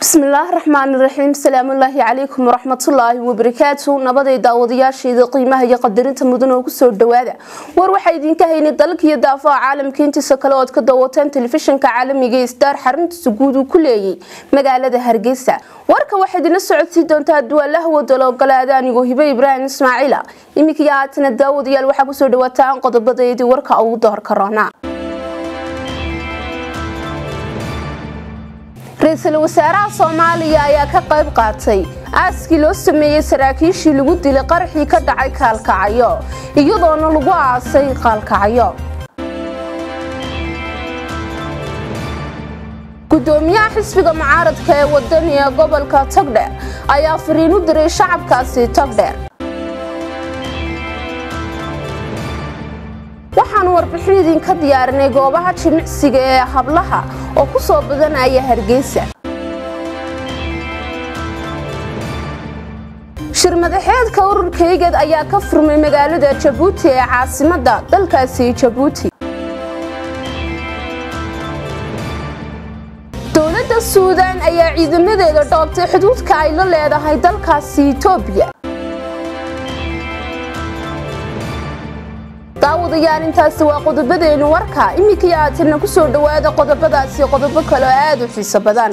bismillaahi raxmaani raxiim salaamullaahi calaykum waraxmatullaahi wabarakaatu nabaday daawadayaasheeda qiimaha iyo qadarinta mudan oo kusoo dhawaada war waxaa idinka haynay dalka iyo daafaha caalamka intiisa kale ood ka daawataan telefishinka caalamiga ee star xaruntiisa guud uu ku leeyay magaalada hargeysa warka waxaa idina socodsii doontaa duwaalaha wadalo ogolaada anigoo hibe ibraahim ismaaciila iminka iyo haatana daawadayaal waxaa kusoo dhawaataan qodobadeedii warka ugu doorka roona ra-iisul wasaaraha soomaaliya ayaa ka qayb qaatay aaskii loo sameeyey saraakiishii lagu dilay qaraxii ka dhacay kaalkacyo iyadoona lagu aasay kaalkacyo gudoomiyaha xisbiga mucaaradka ee wadaniga gobolka togdheer ayaa fariin u diray shacabkaasi togdheer waxaanu warbixin idinka diyaarinay goobaha jimicsiga ee hablaha oo ku soo badanaya hargeysa shir madaxeedka ururkaygeed ayaa ka furmay magaalada jabuuti ee caasimada dalkaasi jabuuti dowladda suudaan ayaa ciidamadeeda dhoobtay xuduudka ay la leedahay dalkaasi itoobiya daawadayaal intaasi waa qodobadeenu warka iminka iyo aatirna ku soo dhowaada qodobadaasi qodobo kale oo aada u xiiso badan